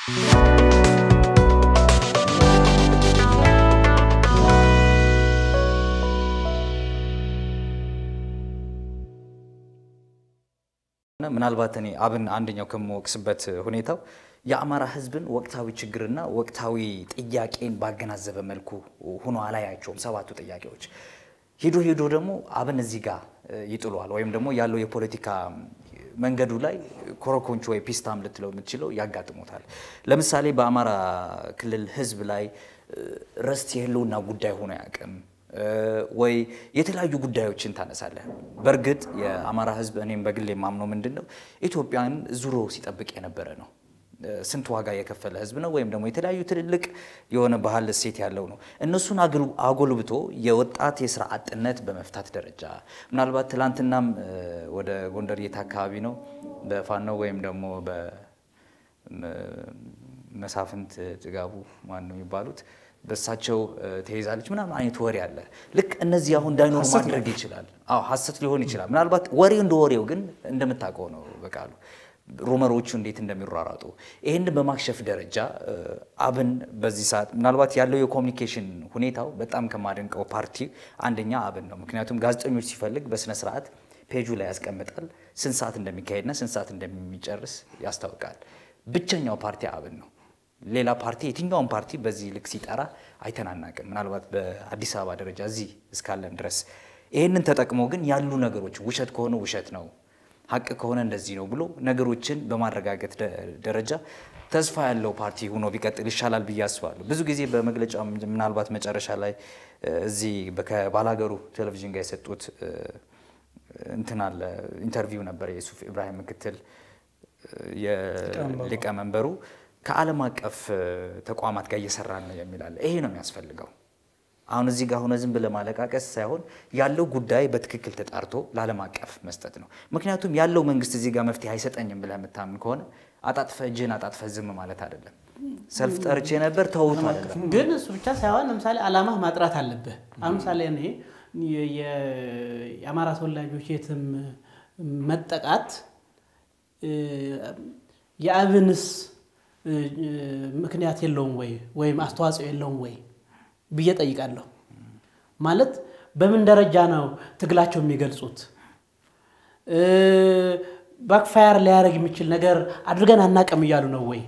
ምናልባት እኔ አብን አንደኛው ከምወቅስበት ሁኔታው የአማራ ሕዝብን ወቅታዊ ችግርና ወቅታዊ ጥያቄን ባገናዘበ መልኩ ሆኖ አላያቸውም። ሰባቱ ጥያቄዎች ሄዶ ሄዶ ደግሞ አብን እዚህ ጋር ይጥሏል፣ ወይም ደግሞ ያለው የፖለቲካ መንገዱ ላይ ኮረኮንች ወይ ፒስታም ልትለው የምትችለው ያጋጥሞታል። ለምሳሌ በአማራ ክልል ሕዝብ ላይ ርስት የህልውና ጉዳይ ሆኖ አያውቅም ወይ የተለያዩ ጉዳዮችን ታነሳለህ። በእርግጥ የአማራ ህዝብ እኔም በግል የማምነው ምንድን ነው ኢትዮጵያን ዙሮ ሲጠብቅ የነበረ ነው። ስንት ዋጋ የከፈለ ህዝብ ነው። ወይም ደግሞ የተለያዩ ትልልቅ የሆነ ባህል እሴት ያለው ነው። እነሱን አጎልብቶ የወጣት የስራ አጥነት በመፍታት ደረጃ ምናልባት ትላንትናም ወደ ጎንደር የት አካባቢ ነው በፋኖ ወይም ደግሞ በመሳፍንት ጥጋቡ ማን ነው የሚባሉት በእሳቸው ተይዛለች ምናምን አይነት ወሬ አለ። ልክ እነዚህ አሁን እንዳይኖሩ ማድረግ ይችላል። አዎ ሀሰት ሊሆን ይችላል። ምናልባት ወሬው እንደ ወሬው ግን እንደምታውቀው ነው በቃሉ ሩመሮቹ እንዴት እንደሚሯራጡ ይህን በማክሸፍ ደረጃ አብን በዚህ ሰዓት ምናልባት ያለው የኮሚኒኬሽን ሁኔታው በጣም ከማደንቀው ፓርቲ አንደኛ አብን ነው። ምክንያቱም ጋዜጠኞች ሲፈልግ በስነ ስርዓት ፔጁ ላይ ያስቀምጣል። ስንት ሰዓት እንደሚካሄድና ስንት ሰዓት እንደሚጨርስ ያስታውቃል። ብቸኛው ፓርቲ አብን ነው። ሌላ ፓርቲ የትኛውን ፓርቲ በዚህ ልክ ሲጠራ አይተናናቅም። ምናልባት በአዲስ አበባ ደረጃ እዚህ እስካለን ድረስ ይህንን ተጠቅሞ ግን ያሉ ነገሮች ውሸት ከሆነ ውሸት ነው፣ ሀቅ ከሆነ እንደዚህ ነው ብሎ ነገሮችን በማረጋገጥ ደረጃ ተስፋ ያለው ፓርቲ ሆኖ ቢቀጥል ይሻላል ብዬ አስባለሁ። ብዙ ጊዜ በመግለጫ ምናልባት መጨረሻ ላይ እዚህ ከባላገሩ ቴሌቪዥን ጋር የሰጡት እንትን አለ ኢንተርቪው ነበር የሱፍ ኢብራሂም ምክትል የሊቀመንበሩ ከዓለም አቀፍ ተቋማት ጋር እየሰራን ነው የሚላለ ይሄ ነው የሚያስፈልገው። አሁን እዚህ ጋር ሆነ ዝም ብለህ ማለቃቀስ ሳይሆን ያለው ጉዳይ በትክክል ተጣርቶ ለዓለም አቀፍ መስጠት ነው። ምክንያቱም ያለው መንግስት እዚህ ጋር መፍትሄ አይሰጠኝም ብለህ የምታምን ከሆነ አጣጥፈ እጅህን አጣጥፈ ዝም ማለት አይደለም። ሰልፍ ጠርቼ ነበር ተውቱ አይደለም። ግን እሱ ብቻ ሳይሆን ለምሳሌ ዓላማህ ማጥራት አለብህ። አሁን ምሳሌ እኔ የአማራ ተወላጆች የትም መጠቃት የአብንስ ምክንያት የለውም ወይ ወይም አስተዋጽኦ የለውም ወይ ብዬ ጠይቃለሁ። ማለት በምን ደረጃ ነው ትግላቸው የሚገልጹት? ባክፋየር ሊያደርግ የሚችል ነገር አድርገን አናቀም እያሉ ነው ወይ?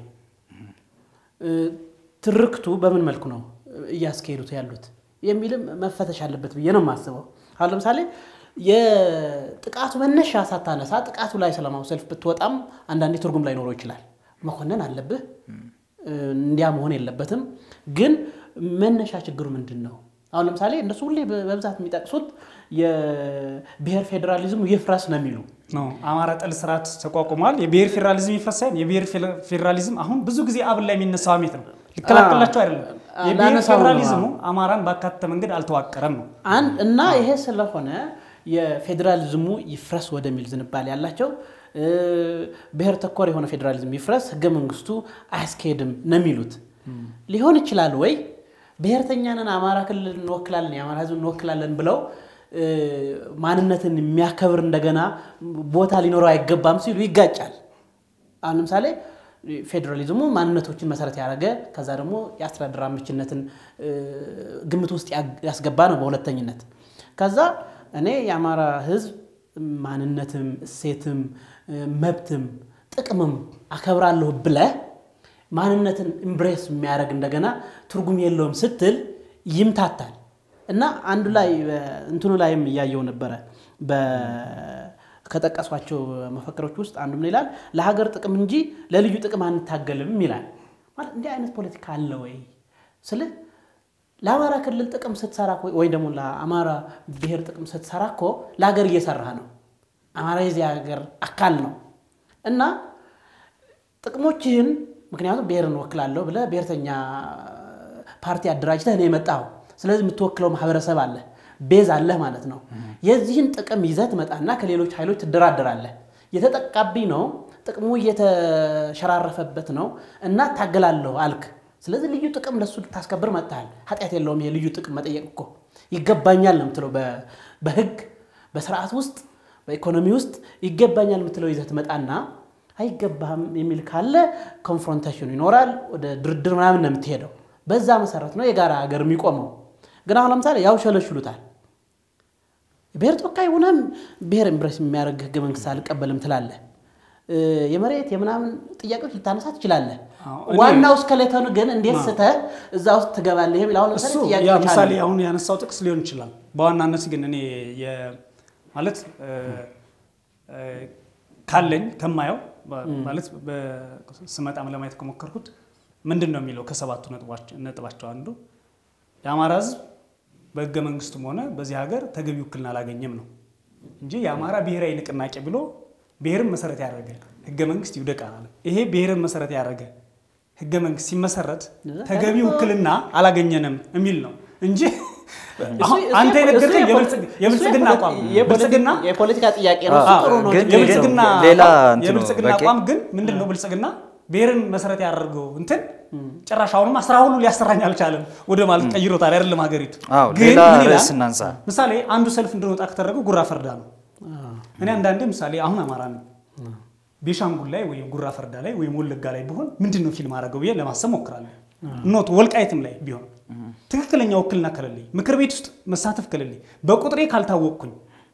ትርክቱ በምን መልኩ ነው እያስካሄዱት ያሉት የሚልም መፈተሽ አለበት ብዬ ነው የማስበው። አሁን ለምሳሌ የጥቃቱ መነሻ ሳታነሳ ጥቃቱ ላይ ሰላማዊ ሰልፍ ብትወጣም አንዳንዴ ትርጉም ላይኖረው ይችላል። መኮነን አለብህ። እንዲያ መሆን የለበትም። ግን መነሻ ችግሩ ምንድን ነው? አሁን ለምሳሌ እነሱ ሁሌ በብዛት የሚጠቅሱት የብሔር ፌዴራሊዝሙ ይፍረስ ነው የሚሉ ነው። አማራ ጠል ስርዓት ተቋቁሟል። የብሔር ፌዴራሊዝም ይፍረስ ሳይሆን የብሔር ፌዴራሊዝም አሁን ብዙ ጊዜ አብን ላይ የሚነሳው አሜት ነው። ሊከላከላቸው አይደለም። የብሔር ፌዴራሊዝሙ አማራን ባካተተ መንገድ አልተዋቀረም ነው እና ይሄ ስለሆነ የፌዴራሊዝሙ ይፍረስ ወደሚል ዝንባሌ ያላቸው ብሔር ተኮር የሆነ ፌዴራሊዝም ይፍረስ፣ ህገ መንግስቱ አያስኬድም ነው የሚሉት። ሊሆን ይችላል ወይ ብሔርተኛንን አማራ ክልል እንወክላለን የአማራ ህዝብ እንወክላለን ብለው ማንነትን የሚያከብር እንደገና ቦታ ሊኖረው አይገባም ሲሉ ይጋጫል። አሁን ለምሳሌ ፌዴራሊዝሙ ማንነቶችን መሰረት ያደረገ ከዛ ደግሞ የአስተዳደር አመችነትን ግምት ውስጥ ያስገባ ነው በሁለተኝነት። ከዛ እኔ የአማራ ህዝብ ማንነትም እሴትም መብትም ጥቅምም አከብራለሁ ብለህ ማንነትን ኢምብሬስ የሚያደርግ እንደገና ትርጉም የለውም ስትል ይምታታል። እና አንዱ ላይ እንትኑ ላይም እያየው ነበረ ከጠቀሷቸው መፈክሮች ውስጥ አንዱ ምን ይላል? ለሀገር ጥቅም እንጂ ለልዩ ጥቅም አንታገልም ይላል። ማለት እንዲህ አይነት ፖለቲካ አለ ወይ ስልህ ለአማራ ክልል ጥቅም ስትሰራ ወይ ደግሞ ለአማራ ብሔር ጥቅም ስትሰራ እኮ ለሀገር እየሰራህ ነው። አማራ የዚህ ሀገር አካል ነው እና ጥቅሞችህን ምክንያቱም ብሔርን ወክላለሁ ብለህ ብሔርተኛ ፓርቲ አደራጅተህ ነው የመጣው። ስለዚህ የምትወክለው ማህበረሰብ አለ፣ ቤዝ አለህ ማለት ነው። የዚህን ጥቅም ይዘህ ትመጣና ከሌሎች ኃይሎች ትደራደራለህ። የተጠቃብኝ ነው፣ ጥቅሙ እየተሸራረፈበት ነው እና ታገላለሁ አልክ። ስለዚህ ልዩ ጥቅም ለሱ ልታስከብር መጥተሃል። ኃጢአት የለውም። ይሄ ልዩ ጥቅም መጠየቅ እኮ ይገባኛል ነው የምትለው። በህግ በስርዓት ውስጥ በኢኮኖሚ ውስጥ ይገባኛል የምትለው ይዘህ ትመጣና አይገባህም የሚል ካለ ኮንፍሮንቴሽኑ ይኖራል። ወደ ድርድር ምናምን ነው የምትሄደው። በዛ መሰረት ነው የጋራ ሀገር የሚቆመው። ግን አሁን ለምሳሌ ያው ሸለሽሉታል። ብሔር ተወካይ ሆነም ብሔር ኤምብሬስ የሚያደርግ ህገ መንግስት አልቀበልም ትላለህ። የመሬት የምናምን ጥያቄዎች ልታነሳ ትችላለህ። ዋናው እስከሌተኑ ግን እንዴት ስተህ እዛ ውስጥ ትገባለህ የሚል አሁን እሱ ለምሳሌ ያ ጥያቄዎች ምሳሌ አሉ። አሁን ያነሳው ጥቅስ ሊሆን ይችላል። በዋናነት ግን እኔ የ- ማለት እ፣ እ፣ ካለኝ ከማየው በ- ማለት ስመጣም ለማየት ከሞከርኩት ምንድን ነው የሚለው ከሰባቱ ነጥቦች- ነጥባቸው አንዱ የአማራ ህዝብ በህገ መንግስቱም ሆነ በዚህ ሀገር ተገቢ ውክልና አላገኘም ነው እንጂ የአማራ ብሔራዊ ንቅናቄ ብሎ ብሔርን መሰረት ያደረገ ህገ መንግስት ይውደቃል አለ። ይሄ ብሔርን መሰረት ያደረገ ህገ መንግስት ሲመሰረት ተገቢ ውክልና አላገኘንም የሚል ነው እንጂ አሁን እሱ- አንተ እሱ የነገርከኝ የፖለቲ- የብልጽግ- የብልጽግና እሱ አቋም ነው። የፖለቲ- ብልጽግና የፖለቲካ ጥያቄ ነው። እሱ አዎ፣ ጥሩ ነው። ግን- ችግር የለውም። የብልጽግና ሌላ አቋም- እንትን ነው፣ የብልጽግና በቂ- አቋም ግን ምንድን ነው? ብልጽግና ብሔርን መሰረት ያደርገው እንትን ጭራሽ አሁንም ስራ ሁሉ ሊያሰራኝ አልቻለም ወደ ማለት ቀይሮታል። አይደለም ሀገሪቱ አዎ፣ ግን ሌላ ምን ይላል? ርዕስ እናንሳ። ምሳሌ አንዱ ሰልፍ እንድንወጣ ከተደረገው ጉራ ፈርዳ ነው። እኔ አንዳንዴ ምሳሌ አሁን አማራ ነው ቤሻንጉል ላይ ወይም ጉራ ፈርዳ ላይ ወይም ወለጋ ላይ ቢሆን ምንድን ነው ፊልም አደረገው ብዬ ለማሰብ ሞክራለሁ። ኖት ወልቃይትም ላይ ቢሆን ትክክለኛ ውክልና ከሌለኝ ምክር ቤት ውስጥ መሳተፍ ከሌለኝ በቁጥሬ ካልታወቅኩኝ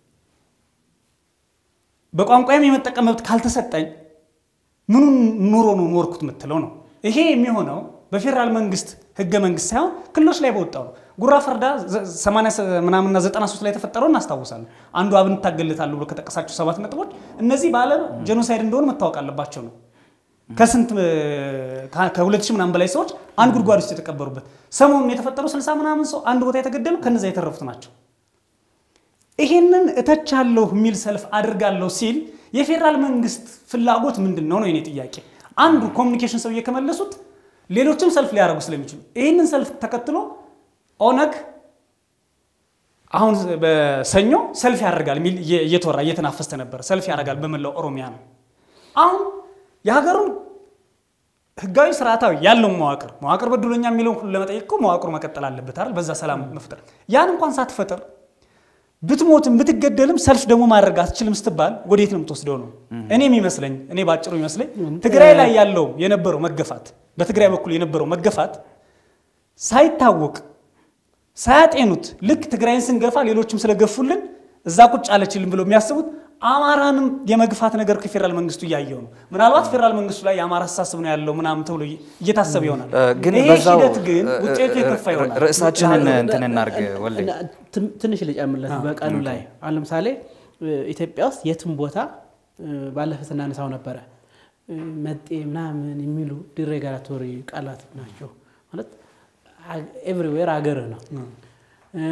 በቋንቋዬም የመጠቀም መብት ካልተሰጠኝ ምኑን ኑሮ ነው ኖርኩት የምትለው ነው። ይሄ የሚሆነው በፌዴራል መንግስት ህገ መንግስት ሳይሆን ክልሎች ላይ በወጣው ነው። ጉራ ፈርዳ ዘ- 80 ምናምንና 93 ላይ የተፈጠረው እናስታውሳለን። አንዱ አብን እታገልለታለሁ ብሎ ከጠቀሳቸው ሰባት ነጥቦች እነዚህ በዓለም ጄኖሳይድ እንደሆነ መታወቅ አለባቸው ነው። ከስንት ከሁለት ሺህ ምናምን በላይ ሰዎች አንድ ጉድጓድ ውስጥ የተቀበሩበት ሰሞኑን የተፈጠሩ 60 ምናምን ሰው አንድ ቦታ የተገደሉ ከነዛ የተረፉት ናቸው። ይሄንን እተቻለሁ የሚል ሰልፍ አድርጋለሁ ሲል የፌዴራል መንግስት ፍላጎት ምንድን ነው ነው የኔ ጥያቄ። አንዱ ኮሚኒኬሽን ሰውዬ ከመለሱት ሌሎችም ሰልፍ ሊያደርጉ ስለሚችሉ ይህንን ሰልፍ ተከትሎ ኦነግ አሁን በሰኞ ሰልፍ ያደርጋል የሚል እየ- እየተወራ እየተናፈስተ ነበር። ሰልፍ ያደርጋል በመላው ኦሮሚያ ነው። አሁን የሀገሩን ህጋዊ ስርዓታዊ ያለውን መዋቅር መዋቅር በድሎኛ የሚለውን ሁሉ ለመጠየቅ እኮ መዋቅሩ መቀጠል አለበት አይደል? በዛ ሰላም መፍጠር ያን እንኳን ሳትፈጥር ብትሞትም ብትገደልም ሰልፍ ደግሞ ማድረግ አትችልም ስትባል ወዴት ነው የምትወስደው ነው እኔ የሚመስለኝ እኔ ባጭሩ የሚመስለኝ ትግራይ ላይ ያለው የነበረው መገፋት በትግራይ በኩል የነበረው መገፋት ሳይታወቅ ሳያጤኑት ልክ ትግራይን ስንገፋ ሌሎችም ስለገፉልን እዛ ቁጭ አለችልን ብለው የሚያስቡት አማራንም የመግፋት ነገር ከፌዴራል መንግስቱ እያየው ነው። ምናልባት ፌዴራል መንግስቱ ላይ የአማራ አስተሳሰብ ነው ያለው ምናምን ተብሎ እየታሰበ ይሆናል። እ፣ ግን ይሄ በዛው ሂደት ግን እ፣ ውጤቱ እ፣ የከፋ ይሆናል። ርዕሳችንን እንትን እናርግ ወልዴ። ትን- ትንሽ ልጨምርለት በቀኑ ላይ አሁን ለምሳሌ እ፣ ኢትዮጵያ ውስጥ የትም ቦታ እ፣ ባለፈ ስናነሳው ነበረ እ፣ መጤ ምናምን የሚሉ ዲሬጋቶሪ ቃላት ናቸው ማለት ኤቭሪዌር አገርህ ነው እ፣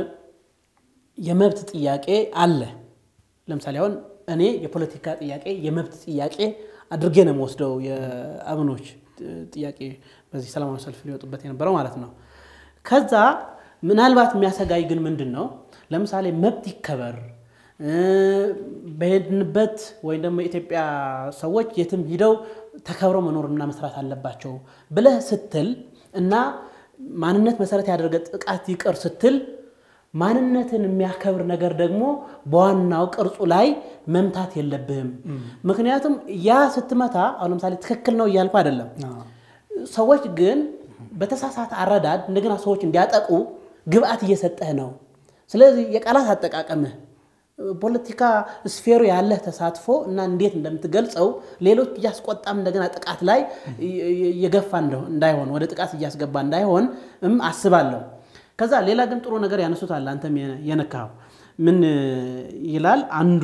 የመብት ጥያቄ አለ ለምሳሌ አሁን እኔ የፖለቲካ ጥያቄ የመብት ጥያቄ አድርጌ ነው የምወስደው የአብኖች ጥያቄ በዚህ ሰላማዊ ሰልፍ ሊወጡበት የነበረው ማለት ነው። ከዛ ምናልባት የሚያሰጋኝ ግን ምንድን ነው ለምሳሌ መብት ይከበር እ፣ በሄድንበት ወይም ደግሞ የኢትዮጵያ ሰዎች የትም ሂደው ተከብረው መኖርና መስራት አለባቸው ብለህ ስትል እና ማንነት መሰረት ያደረገ ጥቃት ይቅር ስትል ማንነትን የሚያከብር ነገር ደግሞ በዋናው ቅርጹ ላይ መምታት የለብህም። ምክንያቱም ያ ስትመታ አሁን ለምሳሌ ትክክል ነው እያልኩ አይደለም። ሰዎች ግን በተሳሳተ አረዳድ እንደገና ሰዎች እንዲያጠቁ ግብአት እየሰጠህ ነው። ስለዚህ የቃላት አጠቃቀምህ ፖለቲካ ስፌሩ ያለህ ተሳትፎ እና እንዴት እንደምትገልጸው ሌሎች እያስቆጣም እንደገና ጥቃት ላይ እየገፋ እንዳይሆን ወደ ጥቃት እያስገባ እንዳይሆን እም አስባለሁ። ከዛ ሌላ ግን ጥሩ ነገር ያነሱታል። አንተም የነካው ምን ይላል? አንዱ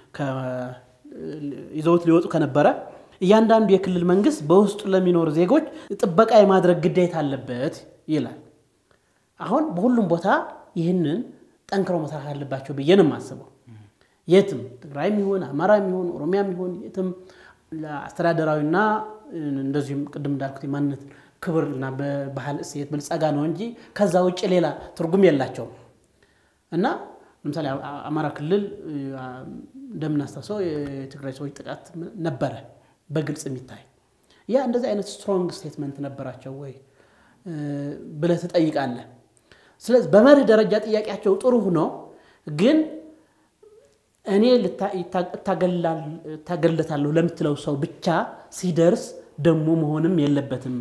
ይዘውት ሊወጡ ከነበረ እያንዳንዱ የክልል መንግስት በውስጡ ለሚኖሩ ዜጎች ጥበቃ የማድረግ ግዴታ አለበት ይላል። አሁን በሁሉም ቦታ ይህንን ጠንክረው መስራት አለባቸው ብዬ ነው የማስበው። የትም ትግራይም ይሁን አማራም ይሁን ኦሮሚያም ይሁን የትም አስተዳደራዊና እንደዚሁም ቅድም እንዳልኩት የማንነት ክብርና በባህል እሴት ብልጸጋ ነው እንጂ ከዛ ውጭ ሌላ ትርጉም የላቸውም እና ለምሳሌ አማራ ክልል እንደምናስታውሰው የትግራይ ሰዎች ጥቃት ነበረ በግልጽ የሚታይ ያ እንደዚህ አይነት ስትሮንግ ስቴትመንት ነበራቸው ወይ ብለህ ትጠይቃለህ። ስለዚህ በመርህ ደረጃ ጥያቄያቸው ጥሩ ሆኖ ግን እኔ እታገልለታለሁ ለምትለው ሰው ብቻ ሲደርስ ደግሞ መሆንም የለበትም።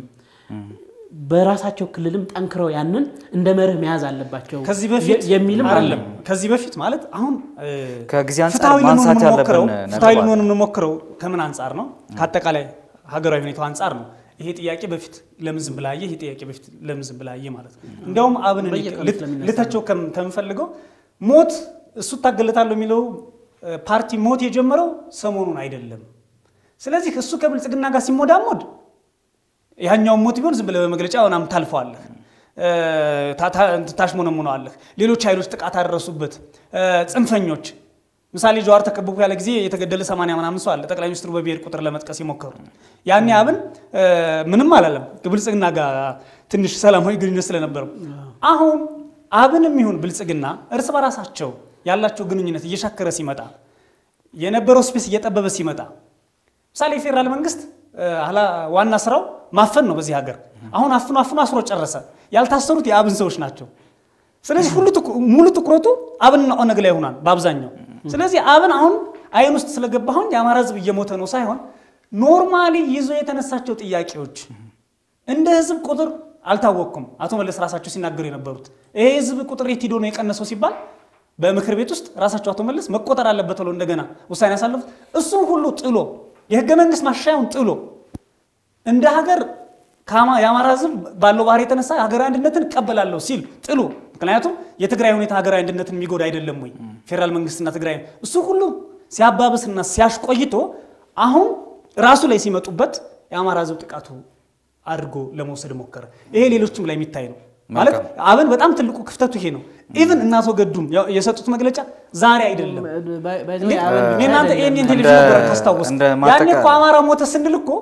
በራሳቸው ክልልም ጠንክረው ያንን እንደ መርህ መያዝ አለባቸው ከዚህ በፊት የሚልም አለ። አይደለም ከዚህ በፊት ማለት አሁን እ፣ ከጊዜ አንጻር ፍትሐዊ ልንሆን ማንሳት የምንሞክረው ያለብን ነጥብ ፍትሐዊ አለ። ልንሆን የምንሞክረው ከምን አንጻር ነው? ከአጠቃላይ ሀገራዊ ሁኔታው አንጻር ነው። ይሄ ጥያቄ በፊት ለምን ዝም ብላ አየህ? ይሄ ጥያቄ በፊት ለምን ዝም ብላ አየህ ማለት ነው። እንዲያውም አብን እኔ በየቀኑ ልት- ስለሚነሳ ልተቸው ከም- ከምፈልገው ሞት እሱ እታገለታለሁ የሚለው እ፣ ፓርቲ ሞት የጀመረው ሰሞኑን አይደለም። ስለዚህ እሱ ከብልጽግና ጋር ሲሞዳሞድ ያኛውን ሞት ቢሆን ዝም ብለህ በመግለጫ ምናምን ታልፈዋለህ፣ እ፣ ታ- ታ- ታሽሞነሙነዋለህ። ሌሎች ኃይሎች ጥቃት አደረሱበት፣ እ፣ ጽንፈኞች ምሳሌ ጀዋር ተከበቡ ያለ ጊዜ የተገደለ ሰማንያ ምናምን ሰው አለ። ጠቅላይ ሚኒስትሩ በብሔር ቁጥር ለመጥቀስ የሞከሩት ያኔ አብን እ፣ ምንም አላለም ከብልጽግና ጋር ትንሽ ሰላማዊ ግንኙነት ስለነበረው። አሁን አብንም ይሁን ብልጽግና እርስ በራሳቸው ያላቸው ግንኙነት እየሻከረ ሲመጣ የነበረው ስፔስ እየጠበበ ሲመጣ ምሳሌ የፌዴራል መንግስት እ፣ ኃላ- ዋና ስራው ማፈን ነው በዚህ ሀገር። አሁን አፍኖ አፍኖ አስሮ ጨረሰ። ያልታሰሩት የአብን ሰዎች ናቸው። ስለዚህ ሁሉ ትኩ- ሙሉ ትኩረቱ አብንና ኦነግ ላይ ሆኗል በአብዛኛው። ስለዚህ አብን አሁን አይን ውስጥ ስለገባሁን የአማራ ህዝብ እየሞተ ነው ሳይሆን ኖርማሊ ይዞ የተነሳቸው ጥያቄዎች እንደ ህዝብ ቁጥር አልታወቅኩም። አቶ መለስ ራሳቸው ሲናገሩ የነበሩት ይሄ ህዝብ ቁጥር የት ሂዶ ነው የቀነሰው ሲባል በምክር ቤት ውስጥ ራሳቸው አቶ መለስ መቆጠር አለበት ብለው እንደገና ውሳኔ ያሳለፉት እሱም ሁሉ ጥሎ የህገ መንግስት ማሻሻያውን ጥሎ እንደ ሀገር ከአማ- የአማራ ህዝብ ባለው ባህሪ የተነሳ ሀገራዊ አንድነትን እቀበላለሁ ሲል ጥሉ። ምክንያቱም የትግራይ ሁኔታ ሀገራዊ አንድነትን የሚጎዳ አይደለም ወይ? ፌዴራል መንግስትና ትግራይ እሱ ሁሉ ሲያባብስና ሲያሽ ቆይቶ አሁን ራሱ ላይ ሲመጡበት የአማራ ህዝብ ጥቃቱ አድርጎ ለመውሰድ ሞከረ። ይሄ ሌሎችም ላይ የሚታይ ነው። ማለት አብን በጣም ትልቁ ክፍተቱ ይሄ ነው። ኢቭን እናቶ ገዱም ያው የሰጡት መግለጫ ዛሬ አይደለም እኔ እናንተ ይህን ቴሌቪዥን ነበረ ካስታወስ እንደ ያኔ ማጠቃ- እኮ አማራ ሞተ ስንል እኮ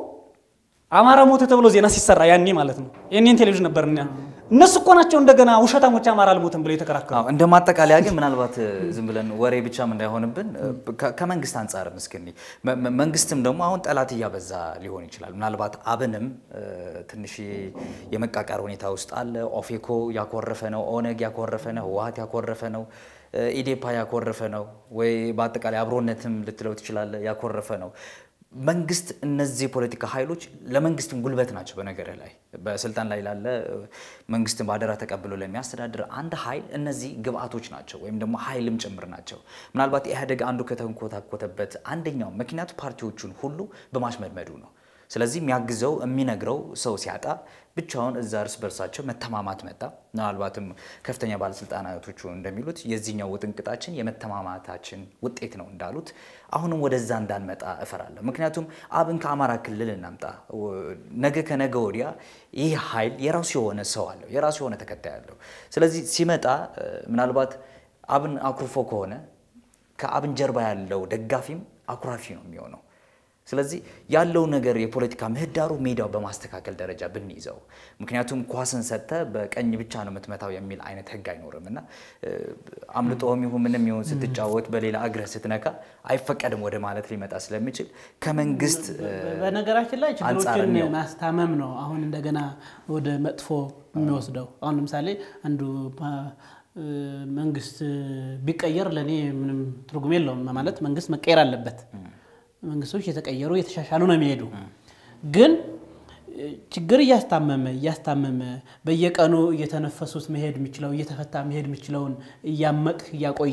አማራ ሞተ ተብሎ ዜና ሲሰራ ያኔ ማለት ነው። ይህን ቴሌቪዥን ነበር እኛ እነሱ እኮ ናቸው እንደገና ውሸታሞች አማራ አልሞተም ብለው የተከራከሩ። አዎ፣ እንደ ማጠቃለያ ግን ምናልባት እ፣ ዝም ብለን ወሬ ብቻም እንዳይሆንብን እ፣ ከ- ከመንግስት አንጻርም እስኪ እንይ። መ- መ- መንግስትም ደግሞ አሁን ጠላት እያበዛ ሊሆን ይችላል። ምናልባት አብንም እ፣ ትንሽ የመቃቃር ሁኔታ ውስጥ አለ። ኦፌኮ ያኮረፈ ነው፣ ኦነግ ያኮረፈ ነው፣ ህወሀት ያኮረፈ ነው፣ እ፣ ኢዴፓ ያኮረፈ ነው፣ ወይ በአጠቃላይ አብሮነትም ልትለው ትችላለ ያኮረፈ ነው። መንግስት እነዚህ የፖለቲካ ኃይሎች ለመንግስትም ጉልበት ናቸው። በነገር ላይ በስልጣን ላይ ላለ እ፣ መንግስትን በአደራ ተቀብሎ ለሚያስተዳድር አንድ ኃይል እነዚህ ግብአቶች ናቸው፣ ወይም ደግሞ ኃይልም ጭምር ናቸው። ምናልባት ኢህአዴግ አንዱ ከተንኮታኮተበት አንደኛው ምክንያቱ ፓርቲዎቹን ሁሉ በማሽመድመዱ ነው። ስለዚህ የሚያግዘው የሚነግረው ሰው ሲያጣ ብቻውን እዛ እርስ በርሳቸው መተማማት መጣ። ምናልባትም ከፍተኛ ባለስልጣናቶቹ እንደሚሉት የዚህኛው ውጥንቅጣችን የመተማማታችን ውጤት ነው እንዳሉት አሁንም ወደዛ እንዳንመጣ እፈራለሁ። ምክንያቱም አብን ከአማራ ክልል እናምጣ፣ ነገ ከነገ ወዲያ ይህ ኃይል የራሱ የሆነ ሰው አለው፣ የራሱ የሆነ ተከታይ አለው። ስለዚህ ሲመጣ እ፣ ምናልባት አብን አኩርፎ ከሆነ ከአብን ጀርባ ያለው ደጋፊም አኩራፊ ነው የሚሆነው። ስለዚህ ያለው ነገር የፖለቲካ ምህዳሩ ሜዳው በማስተካከል ደረጃ ብንይዘው፣ ምክንያቱም ኳስን ሰጥተ በቀኝ ብቻ ነው የምትመታው የሚል አይነት ህግ አይኖርም እና እ፣ አምልጦም ይሁን ምንም ይሁን ስትጫወት በሌላ እግርህ ስትነካ አይፈቀድም ወደ ማለት ሊመጣ ስለሚችል ከመንግስት እ፣ በነገራችን ላይ አንጻር ችግሮችን እንየው። ማስታመም ነው አሁን እንደገና ወደ መጥፎ የሚወስደው። አሁን ለምሳሌ አንዱ ፓ- እ፣ መንግስት ቢቀየር ለእኔ ምንም ትርጉም የለውም ማለት መንግስት መቀየር አለበት። መንግስቶች የተቀየሩ የተሻሻሉ ነው የሚሄዱ ግን እ፣ ችግር እያስታመመ እያስታመመ በየቀኑ እየተነፈሱት መሄድ የሚችለው እየተፈታ መሄድ የሚችለውን እያመቅህ እያቆየ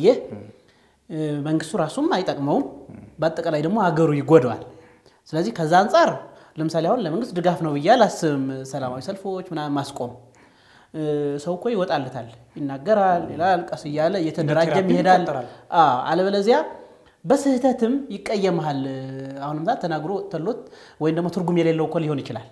እ፣ መንግስቱ ራሱም አይጠቅመውም፣ በአጠቃላይ ደግሞ ሀገሩ ይጎደዋል። ስለዚህ ከዛ አንጻር ለምሳሌ አሁን ለመንግስት ድጋፍ ነው ብዬ አላስብም። ሰላማዊ ሰልፎች ምናምን ማስቆም እ፣ ሰው እኮ ይወጣለታል፣ ይናገራል፣ ይላል፣ ቀስ እያለ እየተደራጀም ቴራፒ ይሄዳል። ይቆጠራል። አዎ፣ አለበለዚያ በስህተትም ይቀየመሃል። አሁንም ዛ ተናግሮ ተሎት ወይም ደግሞ ትርጉም የሌለው እኮ ሊሆን ይችላል።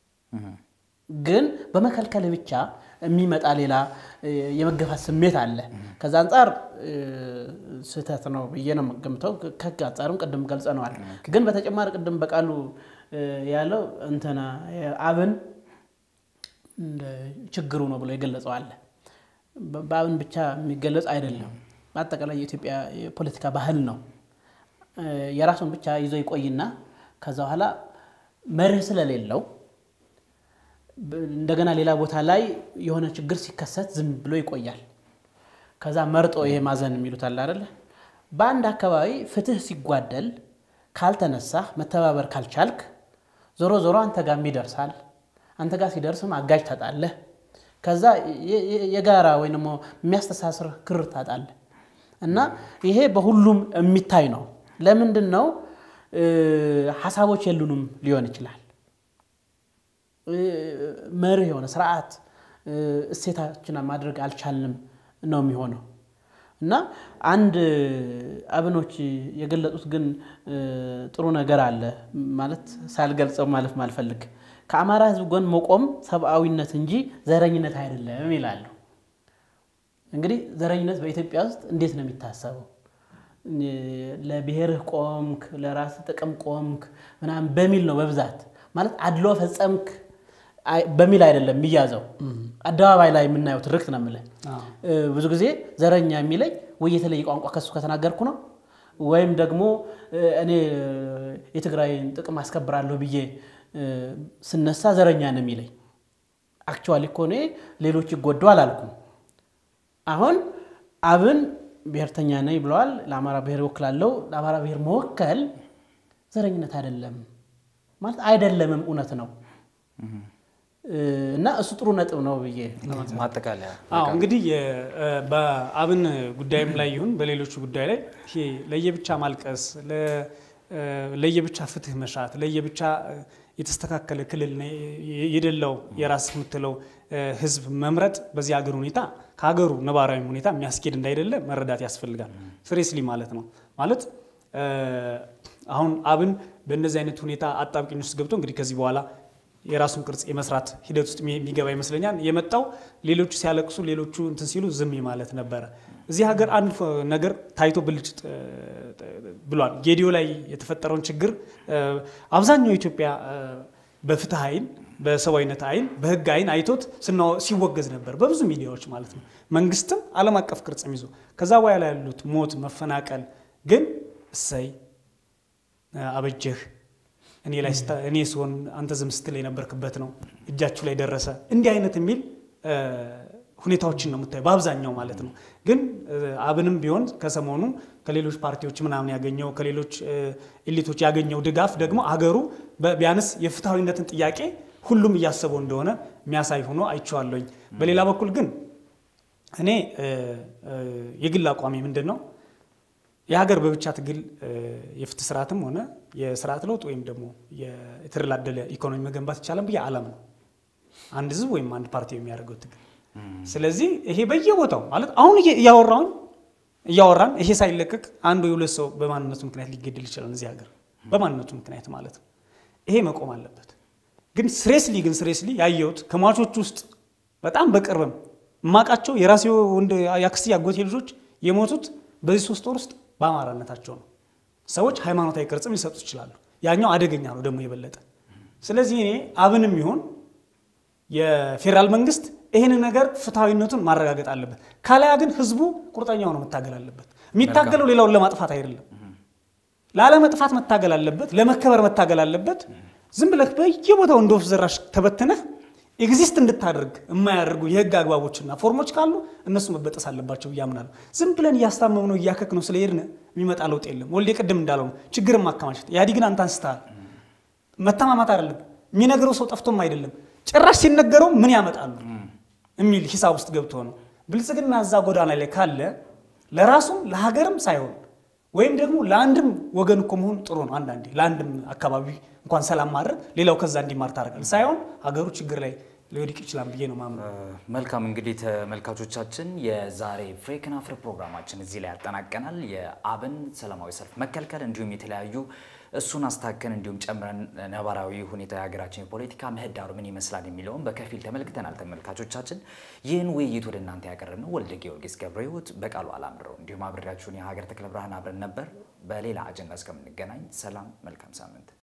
ግን በመከልከል ብቻ የሚመጣ ሌላ እ፣ የመገፋት ስሜት አለ። ከዛ አንጻር እ፣ ስህተት ነው ብዬ ነው የምገምተው። ከህግ አንጻርም ቅድም ገልጸነዋል። ግን በተጨማሪ ቅድም በቃሉ እ፣ ያለው እንትና አብን እንደ ችግሩ ነው ብሎ የገለጸው አለ። በ- በአብን ብቻ የሚገለጽ አይደለም። በአጠቃላይ የኢትዮጵያ የፖለቲካ ባህል ነው። እ፣ የራሱን ብቻ ይዞ ይቆይና ከዛ በኋላ መርህ ስለሌለው ብ- እንደገና ሌላ ቦታ ላይ የሆነ ችግር ሲከሰት ዝም ብሎ ይቆያል። ከዛ መርጦ ይሄ ማዘን የሚሉት አለ አይደለ? በአንድ አካባቢ ፍትህ ሲጓደል ካልተነሳህ መተባበር ካልቻልክ ዞሮ ዞሮ አንተ ጋርም ይደርሳል። አንተ ጋር ሲደርስም አጋጅ ታጣለህ። ከዛ የ- የ- የጋራ ወይ ደግሞ የሚያስተሳስር ክር ታጣለህ እና ይሄ በሁሉም የሚታይ ነው። ለምንድን ነው እ፣ ሀሳቦች የሉንም ሊሆን ይችላል እ፣ መርህ የሆነ ስርዓት እ፣ እሴታችንን ማድረግ አልቻልንም ነው የሚሆነው እና አንድ አብኖች የገለጹት ግን እ፣ ጥሩ ነገር አለ ማለት ሳልገልጸው ማለፍ ማልፈልግ ከአማራ ሕዝብ ጎን መቆም ሰብአዊነት እንጂ ዘረኝነት አይደለም ይላሉ። እንግዲህ ዘረኝነት በኢትዮጵያ ውስጥ እንዴት ነው የሚታሰበው? ለብሔርህ ቆምክ፣ ለራስህ ጥቅም ቆምክ ምናምን በሚል ነው በብዛት ማለት አድሎ ፈጸምክ አይ- በሚል አይደለም የሚያዘው። አደባባይ ላይ የምናየው ትርክት ነው የምልህ። እ፣ ብዙ ጊዜ ዘረኛ የሚለኝ ወይ የተለየ ቋንቋ ከሱ ከተናገርኩ ነው ወይም ደግሞ እ፣ እኔ የትግራይን ጥቅም አስከብራለሁ ብዬ እ፣ ስነሳ ዘረኛ ነው የሚለኝ። አክቹዋሊ እኮ እኔ ሌሎች ይጎዱ አላልኩም። አሁን አብን ብሔርተኛ ነኝ ብለዋል። ለአማራ ብሔር እወክላለሁ። ለአማራ ብሔር መወከል ዘረኝነት አይደለም ማለት አይደለምም፣ እውነት ነው እ፣ እና እሱ ጥሩ ነጥብ ነው ብዬ ማጠቃለያ አዎ እንግዲህ የ- እ በአብን ጉዳይም ላይ ይሁን በሌሎቹ ጉዳይ ላይ ይሄ ለየብቻ ማልቀስ፣ ለ- እ ለየብቻ ፍትህ መሻት፣ ለየብቻ እ የተስተካከለ ክልል ነ- የደላው የራስ የምትለው እ ህዝብ መምረጥ በዚህ ሀገር ሁኔታ ከሀገሩ ነባራዊ ሁኔታ የሚያስኬድ እንዳይደለ መረዳት ያስፈልጋል። ፍሬስሊ ማለት ነው ማለት እ አሁን አብን በእነዚህ አይነት ሁኔታ አጣብቂኝ ውስጥ ገብቶ እንግዲህ ከዚህ በኋላ የራሱን ቅርጽ የመስራት ሂደት ውስጥ የሚ- የሚገባ ይመስለኛል። የመጣው ሌሎቹ ሲያለቅሱ ሌሎቹ እንትን ሲሉ ዝም ማለት ነበረ። እዚህ ሀገር አንድ ፎ- ነገር ታይቶ ብልጭ ጥ- ብሏል። ጌዲዮ ላይ የተፈጠረውን ችግር እ፣ አብዛኛው ኢትዮጵያ እ፣ በፍትህ አይን፣ በሰብአዊነት አይን፣ በህግ አይን አይቶት ስናወ- ሲወገዝ ነበር በብዙ ሚዲያዎች ማለት ነው። መንግስትም ዓለም አቀፍ ቅርጽም ይዞ ከዛ በኋላ ያሉት ሞት፣ መፈናቀል ግን እሰይ አበጀህ እኔ ላይ ስታ- እኔ ስሆን አንተ ዝም ስትል የነበርክበት ነው እጃችሁ ላይ ደረሰ እንዲህ አይነት የሚል እ፣ ሁኔታዎችን ነው የምታየው በአብዛኛው ማለት ነው። ግን እ፣ አብንም ቢሆን ከሰሞኑ ከሌሎች ፓርቲዎች ምናምን ያገኘው ከሌሎች እ፣ ኤሊቶች ያገኘው ድጋፍ ደግሞ አገሩ በ- ቢያንስ የፍትሐዊነትን ጥያቄ ሁሉም እያሰበው እንደሆነ የሚያሳይ ሆኖ አይቼዋለሁኝ። በሌላ በኩል ግን እኔ እ፣ እ፣ የግል አቋሚ ምንድን ነው የሀገር በብቻ ትግል እ፣ የፍትህ ስርዓትም ሆነ የስርዓት ለውጥ ወይም ደግሞ የተደላደለ ኢኮኖሚ መገንባት ይቻላል ብዬ አላምነው። አንድ ህዝብ ወይም አንድ ፓርቲ የሚያደርገው ትግል። ስለዚህ ይሄ በየቦታው ማለት አሁን እየ- እያወራውን እያወራን ይሄ ሳይለቀቅ አንዱ የሁለት ሰው በማንነቱ ምክንያት ሊገደል ይችላል እዚህ ሀገር በማንነቱ ምክንያት ማለት ነው። ይሄ መቆም አለበት። ግን ስሬስሊ ግን ስሬስሊ ያየሁት ከሟቾች ውስጥ በጣም በቅርብም እማቃቸው የራሴ ወንድ የአክስቴ አጎቴ ልጆች የሞቱት በዚህ ሶስት ወር ውስጥ በአማራነታቸው ነው። ሰዎች ሃይማኖታዊ ቅርጽም ሊሰጡት ይችላሉ። ያኛው አደገኛ ነው ደግሞ የበለጠ። ስለዚህ እኔ አብንም ይሁን የፌዴራል መንግስት ይህን ነገር ፍትሐዊነቱን ማረጋገጥ አለበት። ካላያ ግን ህዝቡ ቁርጠኛው ነው መታገል አለበት። የሚታገለው ሌላውን ለማጥፋት አይደለም፣ ላለመጥፋት መታገል አለበት፣ ለመከበር መታገል አለበት። ዝም ብለህ በየቦታው እንደ ወፍ ዘራሽ ተበትነህ ኤግዚስት እንድታደርግ የማያደርጉ የህግ አግባቦችና ፎርሞች ካሉ እነሱ መበጠስ አለባቸው ብዬ አምናለሁ። ዝም ብለን እያስታመም ነው እያከክ ነው ስለሄድን የሚመጣ ለውጥ የለም። ወልዴ ቅድም እንዳለው ነው ችግርን ማከማቸት። ኢህአዲግን አንተ አንስተሃል። መተማማት አይደለም የሚነግረው ሰው ጠፍቶም አይደለም ጭራሽ ሲነገረው ምን ያመጣሉ የሚል ሂሳብ ውስጥ ገብቶ ነው። ብልጽግና እዛ ጎዳና ላይ ካለ ለራሱም ለሀገርም ሳይሆን ወይም ደግሞ ለአንድም ወገን እኮ መሆን ጥሩ ነው። አንዳንዴ ለአንድም አካባቢ እንኳን ሰላም ማድረግ ሌላው ከዛ እንዲማር ታደርጋል ሳይሆን ሀገሩ ችግር ላይ ሊወድቅ ይችላል ብዬ ነው ማምነው። መልካም እንግዲህ ተመልካቾቻችን የዛሬ ፍሬ ከናፍር ፕሮግራማችን እዚህ ላይ ያጠናቀናል። የአብን ሰላማዊ ሰልፍ መከልከል እንዲሁም የተለያዩ እሱን አስታከን እንዲሁም ጨምረን ነባራዊ ሁኔታ የሀገራችን የፖለቲካ ምህዳሩ ምን ይመስላል የሚለውን በከፊል ተመልክተናል። ተመልካቾቻችን ይህን ውይይት ወደ እናንተ ያቀረብነው ወልደ ጊዮርጊስ ገብረ ሕይወት በቃሉ አላምረው እንዲሁም አብሬያችሁን የሀገር ተክለ ብርሃን አብረን ነበር። በሌላ አጀንዳ እስከምንገናኝ ሰላም፣ መልካም ሳምንት